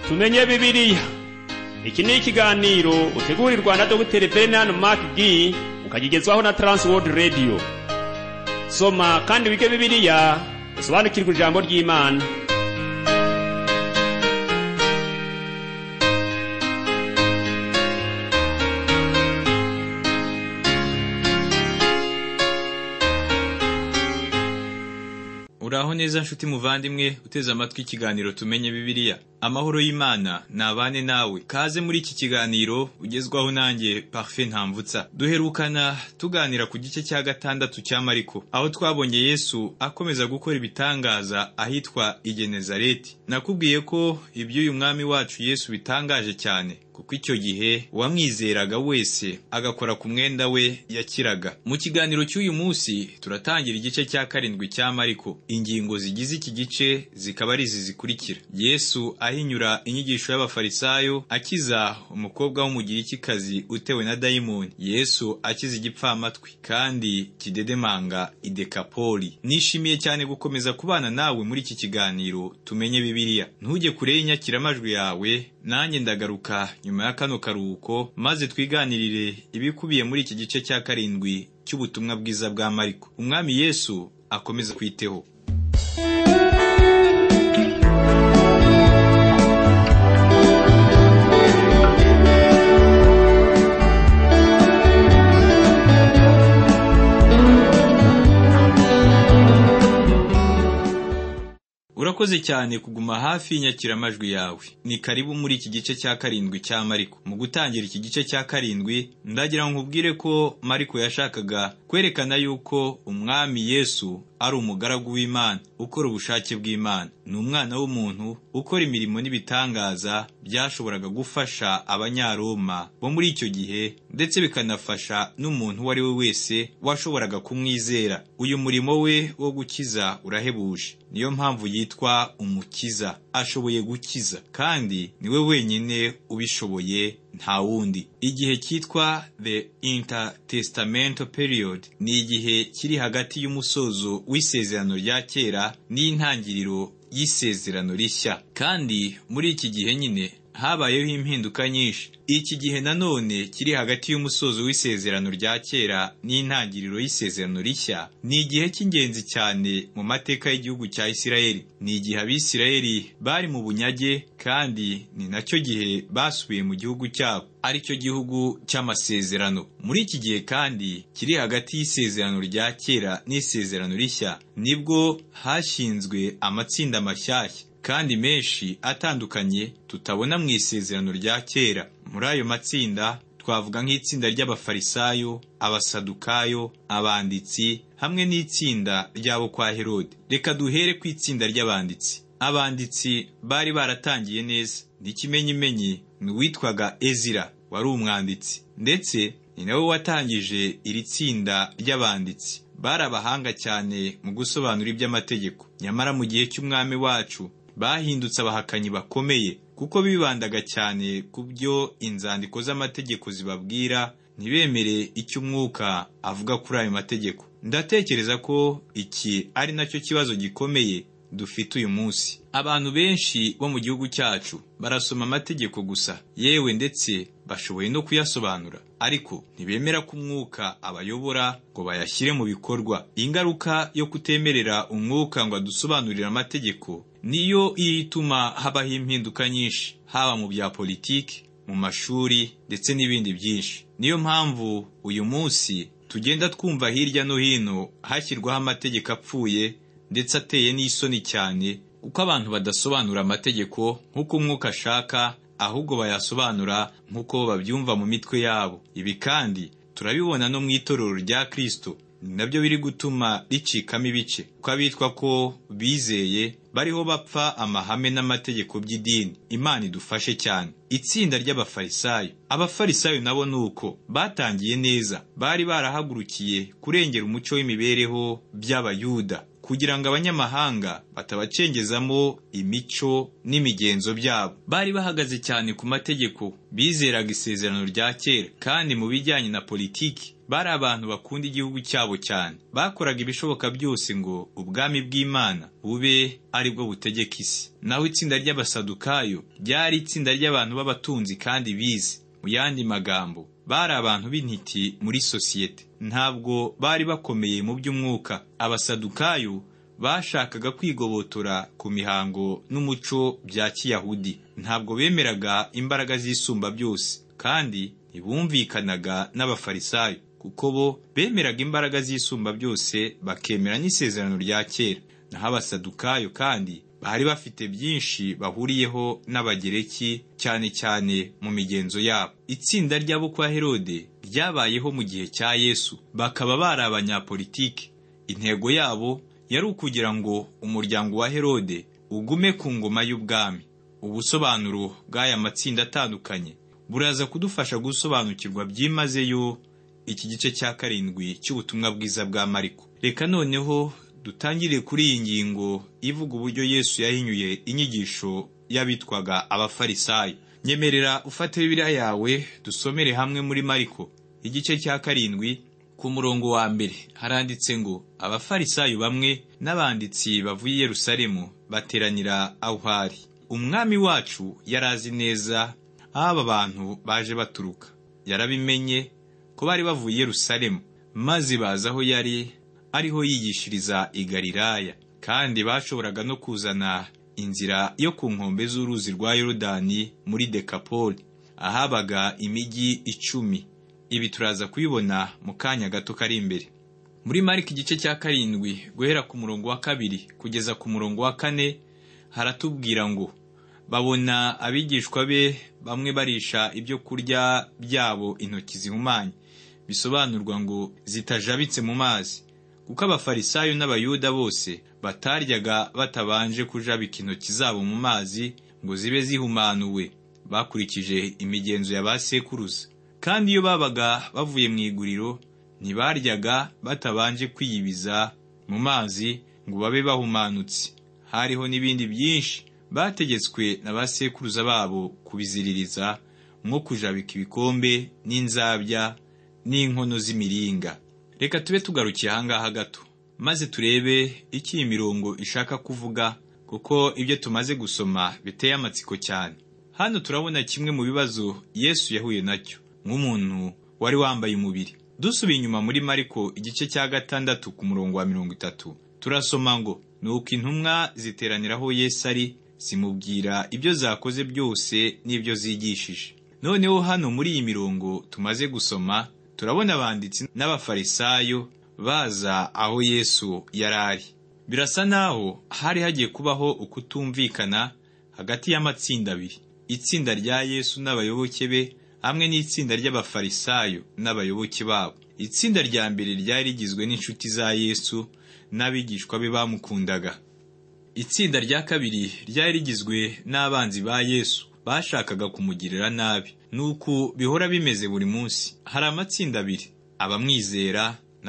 tumenye bibiliya iki ni ikiganiro utegurirwa na dogiteri bernard mark g ukagigezwaho na trans world radio soma kandi wige bibiliya usobanukirwe ijambo ry'imana uraho neza nshuti muvandimwe uteze amatwi ikiganiro tumenye bibiliya amahoro y'imana nabane nawe kaze muri iki kiganiro ugezwaho nanjye parfe ntambutsa duherukana tuganira ku gice cya gatandatu cya mariko aho twabonye yesu akomeza gukora ibitangaza ahitwa igenezareti nakubwiye ko iby'uyu mwami wacu yesu bitangaje cyane kuko icyo gihe uwamwizeraga wese agakora ku mwenda we yakiraga mu kiganiro cy'uyu munsi turatangira igice cya karindwi cya mariko ingingo zigize iki gice zikaba ari izi zikurikira yesu ahinyura inyigisho y'abafarisayo akiza umukobwa w'umugirikikazi utewe na dayimoni yesu akiza igipfamatwi kandi kidedemanga idekapoli nishimiye cyane gukomeza kubana nawe muri iki kiganiro tumenye bibiliya ntujye kure y'inyakiramajwi yawe nanjye ndagaruka nyuma ya kano karuhuko maze twiganirire ibikubiye muri iki gice cya karindwi cy'ubutumwa bwiza bwa mariko umwami yesu akomeza kwiteho urakoze cyane kuguma hafi y'inyakiramajwi yawe ni karibu muri iki gice cya karindwi cya mariko mu gutangira iki gice cya karindwi ndagira ngo nkubwire ko mariko yashakaga kwerekana yuko umwami yesu ari umugaragu w'imana ukora ubushake bw'imana ni umwana w'umuntu ukora imirimo n'ibitangaza byashoboraga gufasha abanyaroma bo muri icyo gihe ndetse bikanafasha n'umuntu uwo ari we wese washoboraga kumwizera uyu murimo we wo gukiza urahebuje niyo mpamvu yitwa umukiza ashoboye gukiza kandi niwe wenyine ubishoboye nta wundi igihe cyitwa the intertestamental period ni igihe kiri hagati y'umusozo w'isezerano rya kera n'intangiriro y'isezerano rishya kandi muri iki gihe nyine habayeho impinduka nyinshi iki gihe nanone kiri hagati y'umusozo w'isezerano rya kera n'intangiriro y'isezerano rishya ni igihe cy'ingenzi cyane mu mateka y'igihugu cya isirayeli ni igihe abisirayeli bari mu bunyage kandi ni nacyo gihe basubiye mu gihugu cyabo aricyo gihugu cy'amasezerano muri iki gihe kandi kiri hagati y'isezerano rya kera n'isezerano rishya nibwo hashinzwe amatsinda mashyashya kandi menshi atandukanye tutabona mu isezerano rya kera muri ayo matsinda twavuga nk'itsinda ry'abafarisayo abasadukayo abanditsi hamwe n'itsinda ry'abo kwa herode reka duhere ku itsinda ry'abanditsi abanditsi bari baratangiye neza n'ikimenyimenyi ni uwitwaga ezira wari umwanditsi ndetse ni nawe watangije iri tsinda ry'abanditsi bari abahanga cyane mu gusobanura iby'amategeko nyamara mu gihe cy'umwami wacu bahindutse abahakanyi bakomeye kuko bibandaga cyane ku byo inzandiko z'amategeko zibabwira ntibemere icyo umwuka avuga kuri ayo mategeko ndatekereza ko iki ari nacyo kibazo gikomeye dufite uyu munsi abantu benshi bo mu gihugu cyacu barasoma amategeko gusa yewe ndetse bashoboye no kuyasobanura ariko ntibemera ko umwuka abayobora ngo bayashyire mu bikorwa ingaruka yo kutemerera umwuka ngo adusobanurire amategeko niyo ituma habaho impinduka nyinshi haba mu bya politiki mu mashuri ndetse n'ibindi byinshi niyo mpamvu uyu munsi tugenda twumva hirya no hino hashyirwaho amategeko apfuye ndetse ateye n'isoni cyane kuko abantu badasobanura amategeko nk'uko umwuka ashaka ahubwo bayasobanura nk'uko babyumva mu mitwe yabo ibi kandi turabibona no mu itorero rya kirisito ni nabyo biri gutuma ricikamo ibice ko abitwa ko bizeye bariho bapfa amahame n'amategeko by'idini imana idufashe cyane itsinda ry'abafarisayo abafarisayo nabo ni uko batangiye neza bari barahagurukiye kurengera umuco w'imibereho by'abayuda kugira ngo abanyamahanga batabacengezamo imico n'imigenzo byabo bari bahagaze cyane ku mategeko bizeraga isezerano rya kera kandi mu bijyanye na politiki bari abantu bakunda igihugu cyabo cyane bakoraga ibishoboka byose ngo ubwami bw'imana bube ari bwo butegeka isi naho itsinda ry'abasadukayo ryari itsinda ry'abantu b'abatunzi kandi bize mu yandi magambo bari abantu b'intiti muri sosiyete ntabwo bari bakomeye mu by'umwuka abasadukayo bashakaga kwigobotora ku mihango n'umuco bya kiyahudi ntabwo bemeraga imbaraga z'isumba byose kandi ntibumvikanaga n'abafarisayo kuko bo bemeraga imbaraga z'isumba byose bakemera n'isezerano rya kera naho abasadukayo kandi bari bafite byinshi bahuriyeho n'abagereki cyane cyane mu migenzo yabo itsinda ry'abo kwa herode ryabayeho mu gihe cya yesu bakaba bari abanyapolitiki intego yabo yari ukugira ngo umuryango wa herode ugume ku ngoma y'ubwami ubusobanuro bw'aya matsinda atandukanye buraza kudufasha gusobanukirwa byimazeyo iki gice cya karindwi cy'ubutumwa bwiza bwa mariko reka noneho dutangire kuri iyi ngingo ivuga uburyo yesu yahinyuye inyigisho y'abitwaga abafarisayo nyemerera ufate bibiliya yawe dusomere hamwe muri mariko igice cya karindwi ku murongo wa mbere haranditse ngo abafarisayo bamwe n'abanditsi bavuye i yerusalemu bateranira aho hari umwami wacu yari azi neza aho aba bantu baje baturuka yarabimenye ko bari bavuye i yerusalemu maze baza aho yari ariho yigishiriza i Galilaya kandi bashoboraga no kuzana inzira yo ku nkombe z'uruzi rwa yorodani muri dekapoli ahabaga imijyi icumi ibi turaza kubibona mu kanya gato kari imbere muri marika igice cya karindwi guhera ku murongo wa kabiri kugeza ku murongo wa kane haratubwira ngo babona abigishwa be bamwe barisha ibyo kurya byabo intoki zihumanye bisobanurwa ngo zitajabitse mu mazi kuko abafarisayo n'abayuda bose bataryaga batabanje kujabika intoki zabo mu mazi ngo zibe zihumanuwe bakurikije imigenzo ya ba sekuruza kandi iyo babaga bavuye mu iguriro ntibaryaga batabanje kwiyibiza mu mazi ngo babe bahumanutse hariho n'ibindi byinshi bategetswe na ba sekuruza babo kubiziririza nko kujabika ibikombe n'inzabya n'inkono z'imiringa reka tube tugarukiye ahangaha gato maze turebe icyo iyi mirongo ishaka kuvuga kuko ibyo tumaze gusoma biteye amatsiko cyane hano turabona kimwe mu bibazo yesu yahuye nacyo nk'umuntu wari wambaye umubiri dusubiye inyuma muri mariko igice cya gatandatu ku murongo wa mirongo itatu turasoma ngo ni uko intumwa ziteraniraho yesu ari zimubwira ibyo zakoze byose n'ibyo zigishije noneho hano muri iyi mirongo tumaze gusoma turabona abanditsi n'abafarisayo baza aho yesu yari ari birasa naho hari hagiye kubaho ukutumvikana hagati y'amatsinda abiri itsinda rya yesu n'abayoboke be hamwe n'itsinda ry'abafarisayo n'abayoboke babo itsinda rya mbere ryari rigizwe n'inshuti za yesu n'abigishwa be bamukundaga itsinda rya kabiri ryari rigizwe n'abanzi ba yesu bashakaga kumugirira nabi nuko bihora bimeze buri munsi hari amatsinda abiri abamwizera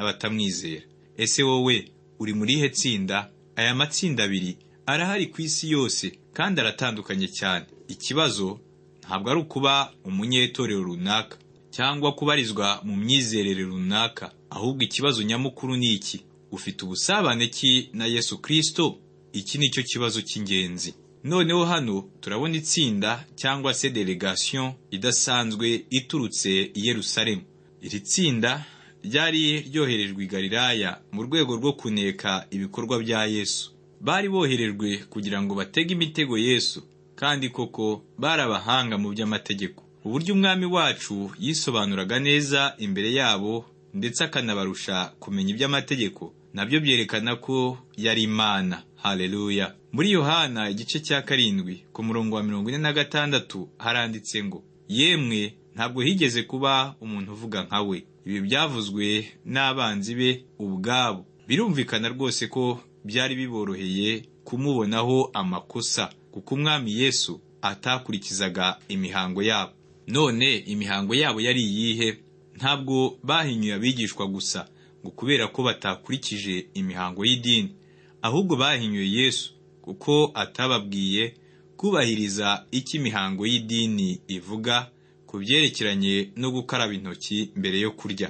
n'abatamwizera ese wowe uri muri ihe tsinda aya matsinda abiri arahari ku isi yose kandi aratandukanye cyane ikibazo ntabwo ari ukuba umunyetorero runaka cyangwa kubarizwa mu myizerere runaka ahubwo ikibazo nyamukuru ni iki ufite ubusabane ki na yesu kirisito iki ni cyo kibazo cy'ingenzi noneho hano turabona itsinda cyangwa se delegation idasanzwe iturutse i Yerusalemu iri tsinda ryari ryoherejwe i Galilaya mu rwego rwo kuneka ibikorwa bya Yesu bari boherejwe kugira ngo batege imitego Yesu kandi koko bari abahanga mu by'amategeko uburyo umwami wacu yisobanuraga neza imbere yabo ndetse akanabarusha kumenya iby'amategeko nabyo byerekana ko yari imana haleluya muri yohana igice cya karindwi ku murongo wa mirongo ine na gatandatu haranditse ngo yemwe ntabwo higeze kuba umuntu uvuga nka we ibi byavuzwe n'abanzi be ubwabo birumvikana rwose ko byari biboroheye kumubonaho amakosa kuko umwami yesu atakurikizaga imihango yabo none imihango yabo yari iyihe ntabwo bahinyuye abigishwa gusa ngo kubera ko batakurikije imihango y'idini ahubwo bahinyuye yesu kuko atababwiye kubahiriza icyo imihango y'idini ivuga ku byerekeranye no gukaraba intoki mbere yo kurya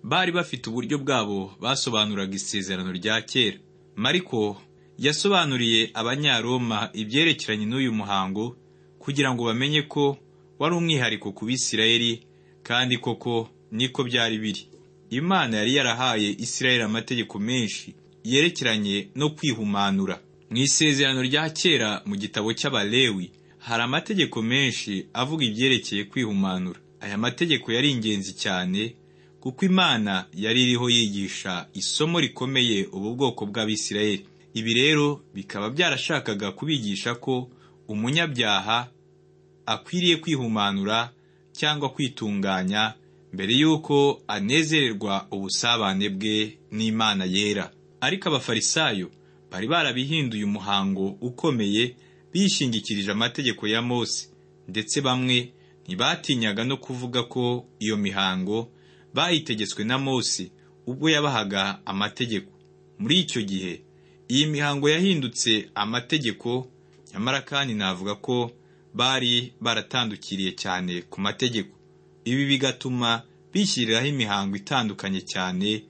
bari bafite uburyo bwabo basobanuraga isezerano rya kera mariko yasobanuriye abanyaroma ibyerekeranye n'uyu muhango kugira ngo bamenye ko wari umwihariko ku bisirayeli kandi koko niko byari biri imana yari yarahaye isirayeli amategeko menshi yerekeranye no kwihumanura mu isezerano rya kera mu gitabo cy'abalewi hari amategeko menshi avuga ibyerekeye kwihumanura aya mategeko yari ingenzi cyane kuko imana yari iriho yigisha isomo rikomeye ubu bwoko bw'abisirayeli ibi rero bikaba byarashakaga kubigisha ko umunyabyaha akwiriye kwihumanura cyangwa kwitunganya mbere y'uko anezererwa ubusabane bwe n'imana yera ariko abafarisayo bari barabihinduye umuhango ukomeye bishingikirije amategeko ya mose ndetse bamwe ntibatinyaga no kuvuga ko iyo mihango bayitegetswe na mose ubwo yabahaga amategeko muri icyo gihe iyi mihango yahindutse amategeko nyamara kandi navuga ko bari baratandukiriye cyane ku mategeko ibi bigatuma bishyiriraho imihango itandukanye cyane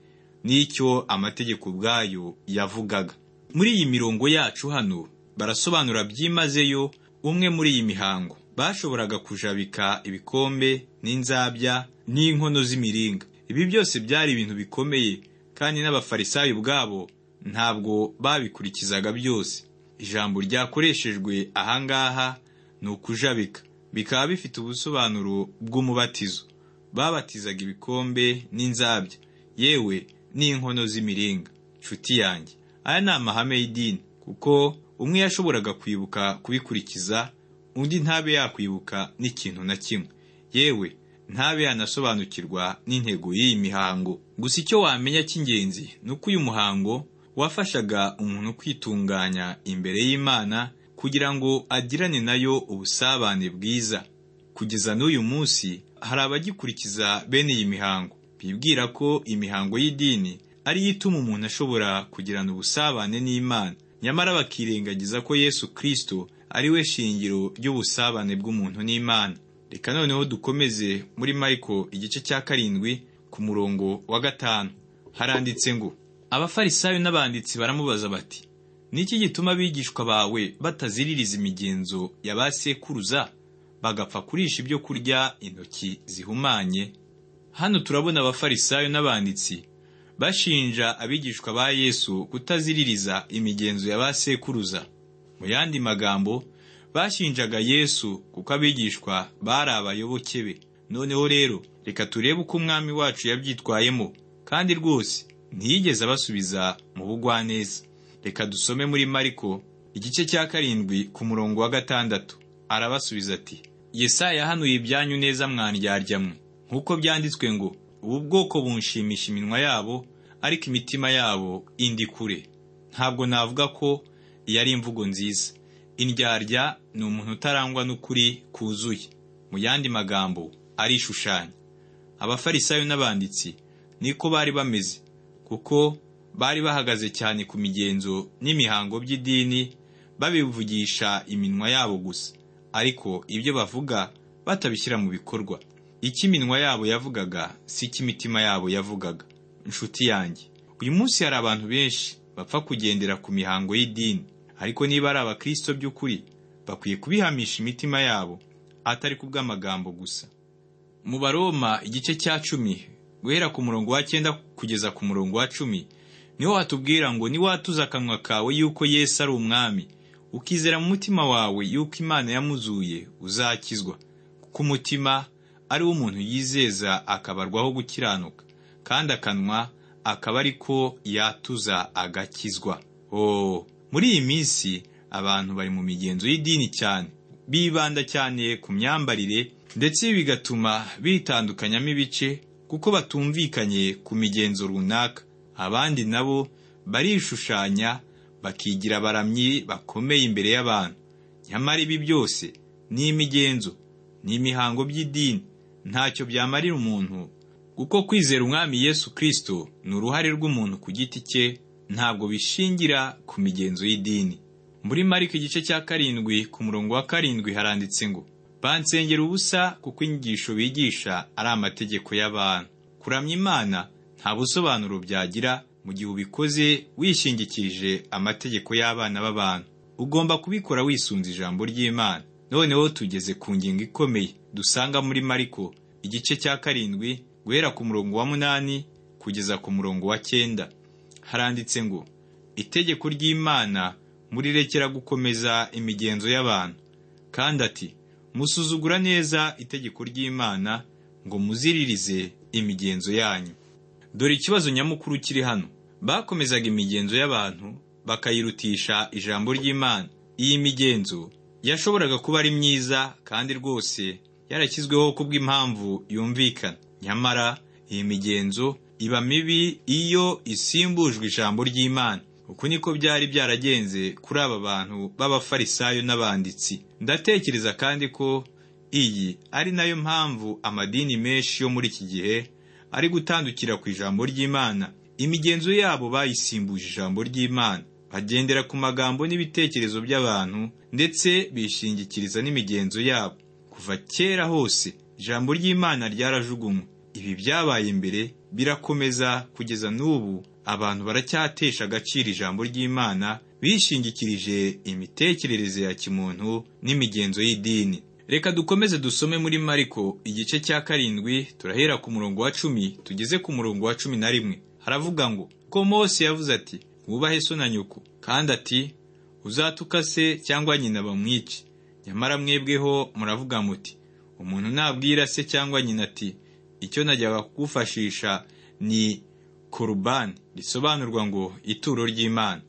n'icyo amategeko ubwayo yavugaga muri iyi mirongo yacu hano barasobanura byimazeyo umwe muri iyi mihango bashoboraga kujabika ibikombe n'inzabya n'inkono z'imiringa ibi byose byari ibintu bikomeye kandi n'abafarisayo ubwabo ntabwo babikurikizaga byose ijambo ryakoreshejwe ahangaha ni ukujabika bikaba bifite ubusobanuro bw'umubatizo babatizaga ibikombe n'inzabya yewe n'inkono z'imiringa nshuti yanjye aya ni amahame y'idini kuko umwe yashoboraga kwibuka kubikurikiza undi ntabe yakwibuka n'ikintu na kimwe yewe ntabe yanasobanukirwa n'intego y'iyi mihango gusa icyo wamenya cy'ingenzi ni uko uyu muhango wafashaga umuntu kwitunganya imbere y'imana kugira ngo agirane nayo ubusabane bwiza kugeza n'uyu munsi hari abagikurikiza bene iyi mihango bibwira ko imihango y'idini ariyo ituma umuntu ashobora kugirana ubusabane n'imana nyamara bakirengagiza ko yesu kirisito ari we shingiro ry'ubusabane bw'umuntu n'imana reka noneho dukomeze muri mariko igice cya karindwi ku murongo wa gatanu haranditse ngo abafarisayo n'abanditsi baramubaza bati niki gituma abigishwa bawe bataziririza imigenzo ya ba sekuruza bagapfa kurisha ibyo kurya intoki zihumanye hano turabona abafarisayo n'abanditsi bashinja abigishwa ba yesu kutaziririza imigenzo ya ba sekuruza mu yandi magambo bashinjaga yesu kuko abigishwa bari abayoboke be noneho rero reka turebe uko umwami wacu yabyitwayemo kandi rwose ntiyigeze abasubiza mu bugwaneza reka dusome muri mariko igice cya karindwi ku murongo wa gatandatu arabasubiza ati yesaya yahanuye ibyanyu neza mwe nk'uko byanditswe ngo ubu bwoko bunshimisha iminwa yabo ariko imitima yabo indi kure ntabwo navuga ko iyi ari imvugo nziza indyarya ni umuntu utarangwa n'ukuri kuzuye mu yandi magambo arishushanya abafarisayo n'abanditsi niko bari bameze kuko bari bahagaze cyane ku migenzo n'imihango by'idini babivugisha iminwa yabo gusa ariko ibyo bavuga batabishyira mu bikorwa icyo iminwa yabo yavugaga si icyo imitima yabo yavugaga inshuti yanjye uyu munsi hari abantu benshi bapfa kugendera ku mihango y'idini ariko niba ari abakristo by'ukuri bakwiye kubihamisha imitima yabo atari ku bw'amagambo gusa mu baroma igice cya cumi guhera ku murongo wa cyenda kugeza ku murongo wa cumi niho watubwira ngo niwatuza akanwa kawe yuko yesu ari umwami ukizera mu mutima wawe yuko imana yamuzuye uzakizwa kuko umutima ari wo umuntu yizeza akabarwaho gukiranuka kandi akanwa akaba ari ko yatuza agakizwa oh muri iyi minsi abantu bari mu migenzo y'idini cyane bibanda cyane ku myambarire ndetse bigatuma bitandukanyamo ibice kuko batumvikanye ku migenzo runaka abandi nabo barishushanya bakigira abaramyi bakomeye imbere y'abantu nyamara ibi byose ni imigenzo ni imihango by'idini ntacyo byamarira umuntu kuko kwizera umwami yesu kirisito ni uruhare rw'umuntu ku giti cye ntabwo bishingira ku migenzo y'idini muri mariko igice cya karindwi ku murongo wa karindwi haranditse ngo bansengera ubusa kuko inyigisho bigisha ari amategeko y'abantu kuramya imana nta busobanuro byagira mu gihe ubikoze wishingikirije amategeko y'abana b'abantu ugomba kubikora wisunze ijambo ry'imana noneho tugeze ku ngingo ikomeye dusanga muri mariko igice cya karindwi guhera ku murongo wa munani kugeza ku murongo wa cyenda haranditse ngo itegeko ry'imana murirekera gukomeza imigenzo y'abantu kandi ati musuzugura neza itegeko ry'imana ngo muziririze imigenzo yanyu dore ikibazo nyamukuru kiri hano bakomezaga imigenzo y'abantu bakayirutisha ijambo ry'imana iyi migenzo yashoboraga kuba ari myiza kandi rwose yarashyizweho kubw'impamvu yumvikana nyamara iyi migenzo iba mibi iyo isimbujwe ijambo ry'imana uku niko byari byaragenze kuri aba bantu b'abafarisayo n'abanditsi ndatekereza kandi ko iyi ari nayo mpamvu amadini menshi yo muri iki gihe ari gutandukira ku ijambo ry'imana imigenzo yabo bayisimbuje ijambo ry'imana bagendera ku magambo n'ibitekerezo by'abantu ndetse bishingikiriza n'imigenzo yabo kuva kera hose ijambo ry'imana ryarajugunywe ibi byabaye mbere birakomeza kugeza n'ubu abantu baracyatesha agaciro ijambo ry'imana bishingikirije imitekerereze ya kimuntu n'imigenzo y'idini reka dukomeze dusome muri mariko igice cya karindwi turahera ku murongo wa cumi tugeze ku murongo wa cumi na rimwe haravuga ngo ko mose yavuze ati wubahe so na nyoko kandi ati uzatuka se cyangwa nyina bamwice nyamara mwebweho muravuga muti umuntu nabwira se cyangwa nyina ati icyo najyaga kugufashisha ni korubani risobanurwa ngo ituro ry'imana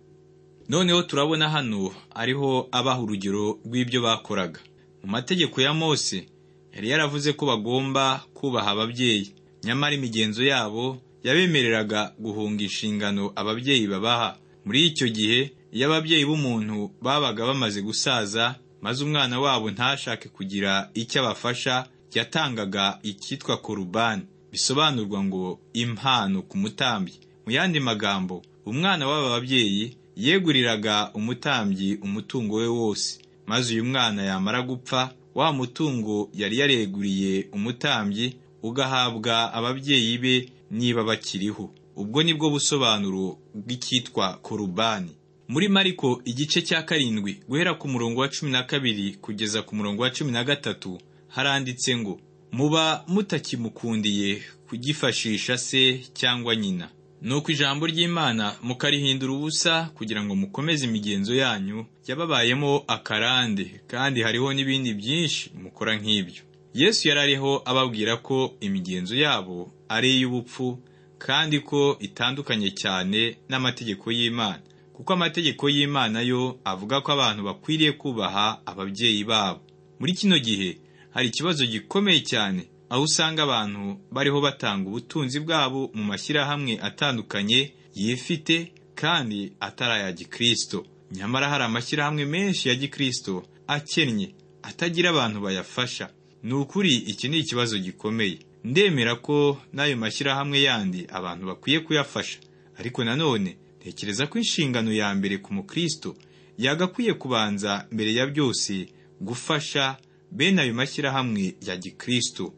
noneho turabona hano ariho abaha urugero rw'ibyo bakoraga mu mategeko ya mose yari yaravuze ko bagomba kubaha ababyeyi nyamara imigenzo yabo yabemereraga guhunga inshingano ababyeyi babaha muri icyo gihe iyo ababyeyi b'umuntu babaga bamaze gusaza maze umwana wabo ntashake kugira icyo abafasha yatangaga icyitwa korubani bisobanurwa ngo impano ku mutambyi mu yandi magambo umwana w'aba babyeyi yeguriraga umutambyi umutungo we wose maze uyu mwana yamara gupfa wa mutungo yari yareguriye umutambyi ugahabwa ababyeyi be niba bakiriho ubwo ni bwo busobanuro bw'icyitwa korubani muri mariko igice cya karindwi guhera ku murongo wa cumi na kabiri kugeza ku murongo wa cumi na gatatu haranditse ngo muba mutakimukundiye kugifashisha se cyangwa nyina nuko ijambo ry'imana mukarihindura ubusa kugira ngo mukomeze imigenzo yanyu yababayemo akarande kandi hariho n'ibindi byinshi mukora nk'ibyo yesu yari ariho ababwira ko imigenzo yabo ari iy'ubupfu kandi ko itandukanye cyane n'amategeko y'imana kuko amategeko y'imana yo avuga ko abantu bakwiriye kubaha ababyeyi babo muri kino gihe hari ikibazo gikomeye cyane aho usanga abantu bariho batanga ubutunzi bwabo mu mashyirahamwe atandukanye yifite kandi atari aya gikirisito nyamara hari amashyirahamwe menshi ya gikirisito akennye atagira abantu bayafasha ni ukuri iki ni ikibazo gikomeye ndemera ko n'ayo mashyirahamwe yandi abantu bakwiye kuyafasha ariko nanone ntekereza ko inshingano ya mbere ku mukirisito yagakwiye kubanza mbere ya byose gufasha bene ayo mashyirahamwe ya gikristo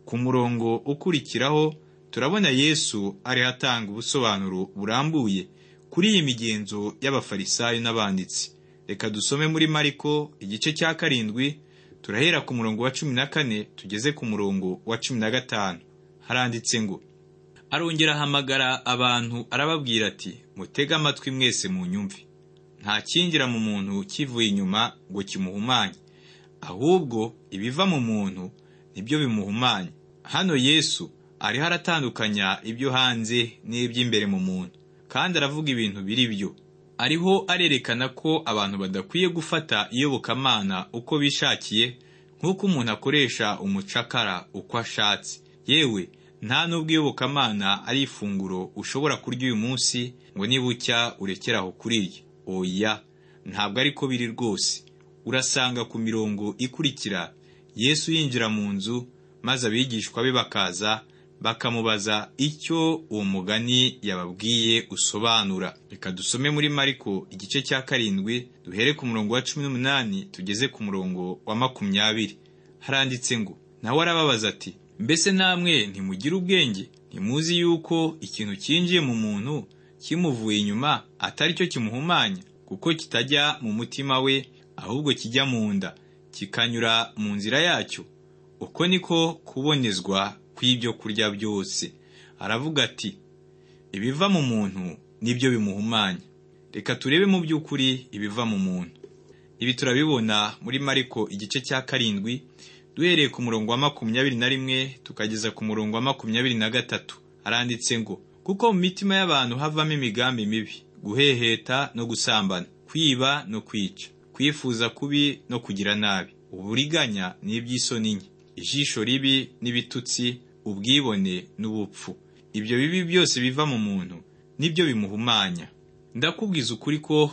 ku murongo ukurikiraho turabona yesu ariho atanga ubusobanuro burambuye kuri iyi migenzo y'abafarisayo n'abanditsi reka dusome muri mariko igice cya karindwi turahera ku murongo wa cumi na kane tugeze ku murongo wa cumi na gatanu haranditse ngo arongera ahamagara abantu arababwira ati mutege amatwi mwese mu nyumvi nta kinjira mu muntu kivuye inyuma ngo kimuhumanye ahubwo ibiva mu muntu nibyo bimuhumanya hano yesu ariho aratandukanya ibyo hanze n'iby'imbere mu muntu kandi aravuga ibintu biri byo ariho arerekana ko abantu badakwiye gufata iyobokamana uko bishakiye nk'uko umuntu akoresha umucakara uko ashatse yewe nta n'ubwo iyobokamana ari ifunguro ushobora kurya uyu munsi ngo nibucya urekere aho kurirya oya ntabwo ariko biri rwose urasanga ku mirongo ikurikira yesu yinjira mu nzu maze abigishwa be bakaza bakamubaza icyo uwo mugani yababwiye usobanura reka dusome muri mariko igice cya karindwi duhere ku murongo wa cumi n'umunani tugeze ku murongo wa makumyabiri haranditse ngo nawe arababaza ati mbese namwe ntimugira ubwenge ntimuzi yuko ikintu cyinjiye mu muntu kimuvuye inyuma atari cyo kimuhumanya kuko kitajya mu mutima we ahubwo kijya mu nda kikanyura mu nzira yacyo uko niko kubonezwa kw'ibyo kurya byose aravuga ati ibiva mu muntu nibyo bimuhumanya reka turebe mu by'ukuri ibiva mu muntu ibi turabibona muri mariko igice cya karindwi duhereye ku murongo wa makumyabiri na rimwe tukageza ku murongo wa makumyabiri na gatatu aranditse ngo kuko mu mitima y'abantu havamo imigambi mibi guheheta no gusambana kwiba no kwica kwifuza kubi no kugira nabi uburiganya n'iby'isoni nke ijisho ribi n'ibitutsi ubwibone n'ubupfu ibyo bibi byose biva mu muntu nibyo bimuhumanya ndakubwiza ukuri ko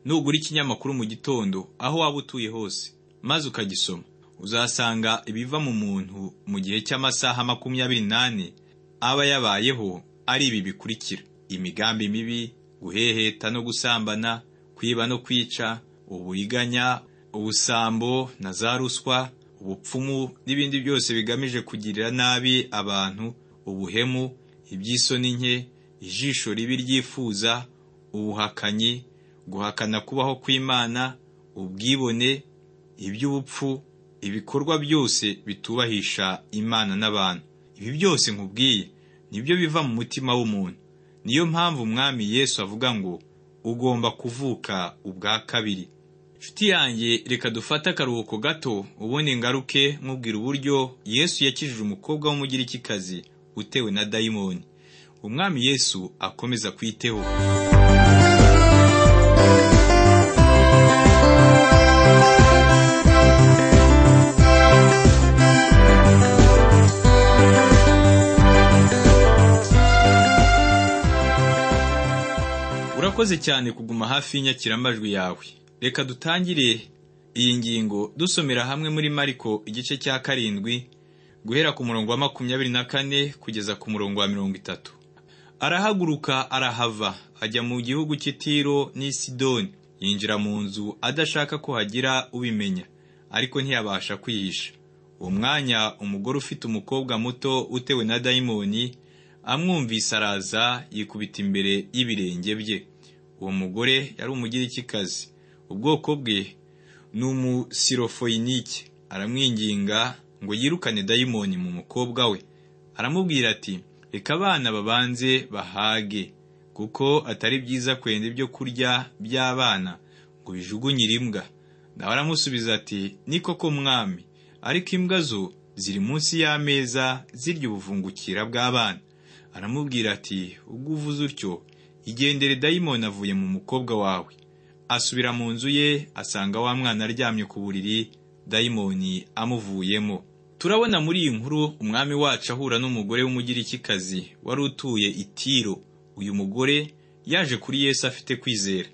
nugura ikinyamakuru mu gitondo aho waba utuye hose maze ukagisoma uzasanga ibiva mu muntu mu gihe cy'amasaha makumyabiri n'ane aba yabayeho ari ibi bikurikira imigambi mibi guheheta no gusambana kwiba no kwica uburiganya ubusambo na za ruswa ubupfumu n'ibindi byose bigamije kugirira nabi abantu ubuhemu iby'isoni nke ijisho ribi ryifuza ubuhakanyi guhakana kubaho kw'imana ubwibone iby'ubupfu ibikorwa byose bitubahisha imana n'abantu ibi byose nkubwiye nibyo biva mu mutima w'umuntu niyo mpamvu umwami yesu avuga ngo ugomba kuvuka ubwa kabiri inshuti yanjye reka dufate akaruhuko gato ubundi ingaruke nkubwira uburyo yesu yakijije umukobwa w'umugirikikazi utewe na dayimoni umwami yesu akomeza kwiteho urakoze cyane kuguma hafi y'inyakiramajwi yawe reka dutangire iyi ngingo dusomera hamwe muri mariko igice cya karindwi guhera ku murongo wa makumyabiri na kane kugeza ku murongo wa mirongo itatu arahaguruka arahava ajya mu gihugu cy'itiro n'i sidoni yinjira mu nzu adashaka ko hagira ubimenya ariko ntiyabasha kwihisha uwo mwanya umugore ufite umukobwa muto utewe na dayimoni amwumvise araza yikubita imbere y'ibirenge bye uwo mugore yari umugirikikazi ubwoko bwe ni umusirofoyinike aramwinginga ngo yirukane dayimoni mu mukobwa we aramubwira ati reka abana babanze bahage kuko atari byiza kwenda ibyo kurya by'abana ngo bijugunyire imbwa nawe aramusubiza ati ni koko mwami ariko imbwa zo ziri munsi y'ameza zirya ubuvungukira bw'abana aramubwira ati ubwo uvuze utyo igendere dayimoni avuye mu mukobwa wawe asubira mu nzu ye asanga wa mwana aryamye ku buriri dayimoni amuvuyemo turabona muri iyi nkuru umwami wacu ahura n'umugore w'umugirikikazi wari utuye itiro uyu mugore yaje kuri yesu afite kwizera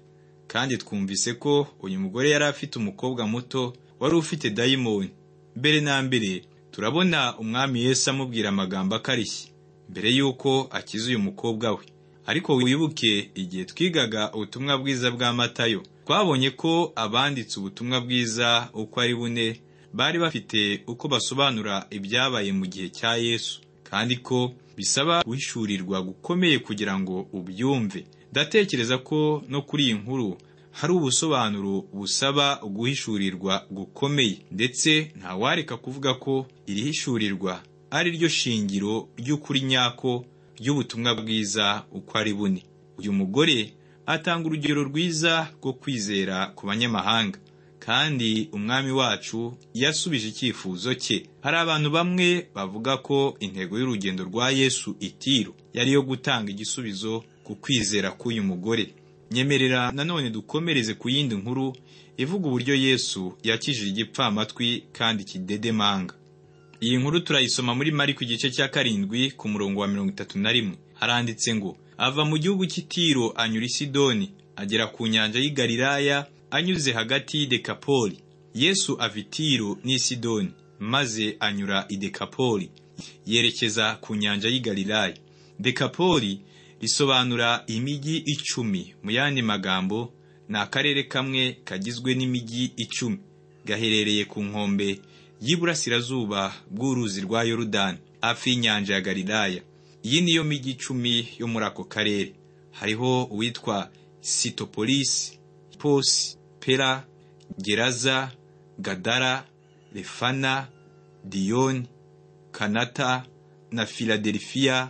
kandi twumvise ko uyu mugore yari afite umukobwa muto wari ufite dayimoni mbere na mbere turabona umwami yesu amubwira amagambo akarishye mbere y'uko akiza uyu mukobwa we ariko wibuke igihe twigaga ubutumwa bwiza bwa matayo twabonye ko abanditse ubutumwa bwiza uko ari bune bari bafite uko basobanura ibyabaye mu gihe cya yesu kandi ko bisaba guhishurirwa gukomeye kugira ngo ubyumve ndatekereza ko no kuri iyi nkuru hari ubusobanuro busaba guhishurirwa gukomeye ndetse ntawareka kuvuga ko iri hishurirwa ari ryo shingiro ry'ukuri nyako ry'ubutumwa bwiza uko ari bune uyu mugore atanga urugero rwiza rwo kwizera ku banyamahanga kandi umwami wacu yasubije icyifuzo cye hari abantu bamwe bavuga ko intego y'urugendo rwa yesu itiro yari iyo gutanga igisubizo ku kwizera k'uyu mugore nyemerera nanone dukomereze ku yindi nkuru ivuga uburyo yesu yakijije igipfamatwi kandi kidedemanga iyi nkuru turayisoma muri mari ku gice cya karindwi ku murongo wa mirongo itatu na rimwe haranditse ngo ava mu gihugu cy'itiro anyura i sidoni agera ku nyanja y'i galilaya anyuze hagati y'i dekapoli yesu ava itiro n'i sidoni maze anyura i dekapoli yerekeza ku nyanja y'i Galilaya dekapoli risobanura imijyi icumi mu yandi magambo ni akarere kamwe kagizwe n'imijyi icumi gaherereye ku nkombe y'iburasirazuba bw'uruzi rwa yorudani hafi y'inyanja ya galilaya iyi niyo mijyi icumi yo muri ako karere hariho uwitwa sitopolisi posi pera geraza gadara refana diyoni kanata na filadelifiya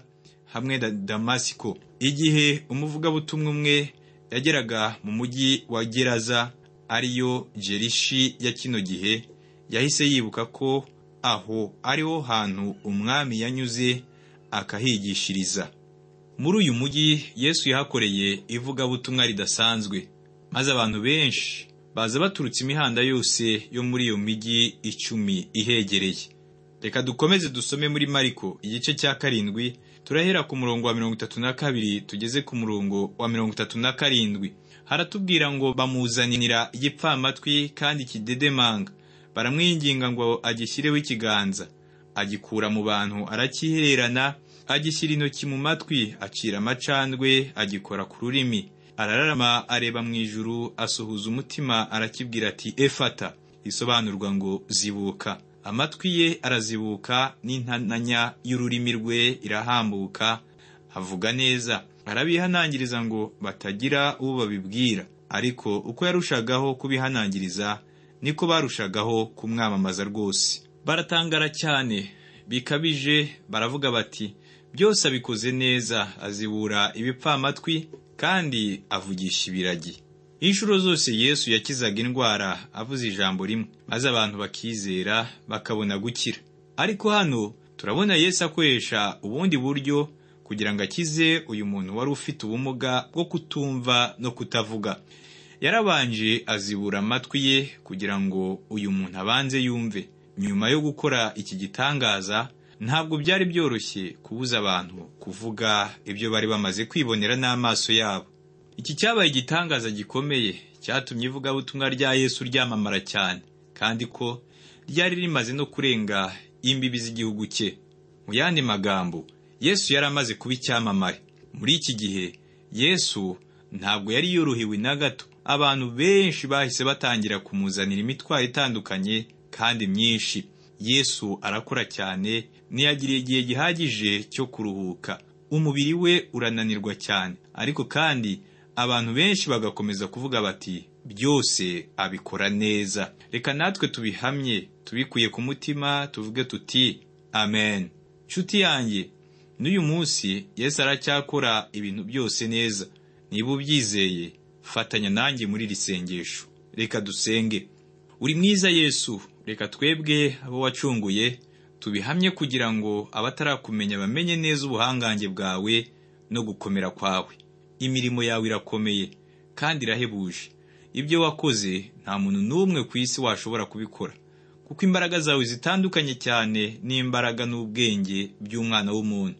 hamwe na damasiko igihe umuvugabutumwa umwe yageraga mu mujyi wa geraza ariyo jerishi ya kino gihe yahise yibuka ko aho ariho hantu umwami yanyuze akahigishiriza muri uyu mujyi yesu yahakoreye ivugabutumwa ridasanzwe maze abantu benshi baza baturutse imihanda yose yo muri iyo mijyi icumi ihegereye reka dukomeze dusome muri mariko igice cya karindwi turahera ku murongo wa mirongo itatu na kabiri tugeze ku murongo wa mirongo itatu na karindwi haratubwira ngo bamuzanira igipfamatwi kandi kidedemanga baramwinginga ngo agishyireho ikiganza agikura mu bantu arakihererana agishyira intoki mu matwi acira amacandwe agikora ku rurimi arararama areba mu ijuru asuhuza umutima arakibwira ati efata isobanurwa ngo zibuka amatwi ye arazibuka n'intananya y'ururimi rwe irahambuka avuga neza arabihanangiriza ngo batagira uwo babibwira ariko uko yarushagaho kubihanangiriza niko barushagaho kumwamamaza rwose baratangara cyane bikabije baravuga bati byose abikoze neza azibura ibipfamatwi kandi avugisha ibiragi inshuro zose yesu yakizaga indwara avuze ijambo rimwe maze abantu bakizera bakabona gukira ariko hano turabona yesu akoresha ubundi buryo kugira ngo akize uyu muntu wari ufite ubumuga bwo kutumva no kutavuga yarabanje azibura amatwi ye kugira ngo uyu muntu abanze yumve nyuma yo gukora iki gitangaza ntabwo byari byoroshye kubuza abantu kuvuga ibyo bari bamaze kwibonera n'amaso yabo iki cyabaye igitangaza gikomeye cyatumye ivugabutumwa rya yesu ryamamara cyane kandi ko ryari rimaze no kurenga imbibi z'igihugu cye mu yandi magambo yesu yari amaze kuba icyamamare muri iki gihe yesu ntabwo yari yorohewe na gato abantu benshi bahise batangira kumuzanira imitwaro itandukanye kandi myinshi yesu arakora cyane ntiyagiriye igihe gihagije cyo kuruhuka umubiri we urananirwa cyane ariko kandi abantu benshi bagakomeza kuvuga bati byose abikora neza reka natwe tubihamye tubikuye ku mutima tuvuge tuti amen nshuti yanjye n'uyu munsi yesu aracyakora ibintu byose neza niba ubyizeye fatanya nanjye muri iri sengesho reka dusenge uri mwiza yesu reka twebwe abo wacunguye tubihamye kugira ngo abatarakumenya bamenye neza ubuhangange bwawe no gukomera kwawe imirimo yawe irakomeye kandi irahebuje ibyo wakoze nta muntu n'umwe ku isi washobora kubikora kuko imbaraga zawe zitandukanye cyane n'imbaraga n'ubwenge by'umwana w'umuntu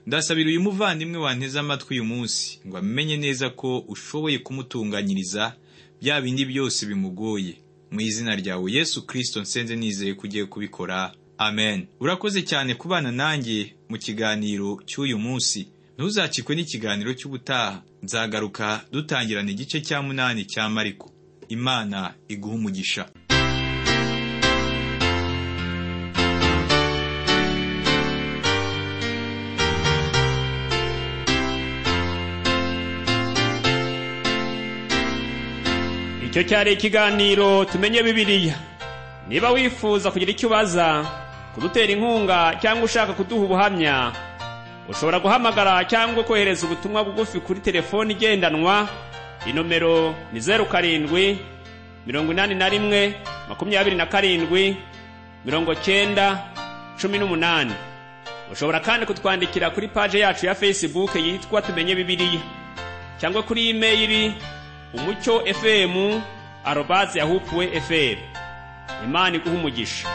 ndasabira uyu muvandimwe wanteze amatwi uyu munsi ngo amenye neza ko ushoboye kumutunganyiriza bya bindi byose bimugoye mu izina ryawe yesu kirisito nsenze nizeye ko ugiye kubikora amen urakoze cyane kubana nanjye mu kiganiro cy'uyu munsi ntuzakikwe n'ikiganiro cy'ubutaha nzagaruka dutangirana igice cya munani cya mariko imana iguha umugisha icyo cyari ikiganiro tumenye bibiliya niba wifuza kugira icyo ubaza kudutera inkunga cyangwa ushaka kuduha ubuhamya ushobora guhamagara cyangwa kohereza ubutumwa bugufi kuri telefoni igendanwa inomero ni zeru karindwi mirongo inani na rimwe makumyabiri na karindwi mirongo cyenda cumi n'umunani ushobora kandi kutwandikira kuri paje yacu ya fesibuke yitwa tumenye bibiliya cyangwa kuri imeyiri umucyo fm arobaze yahupuwe fm imana iguha umugisha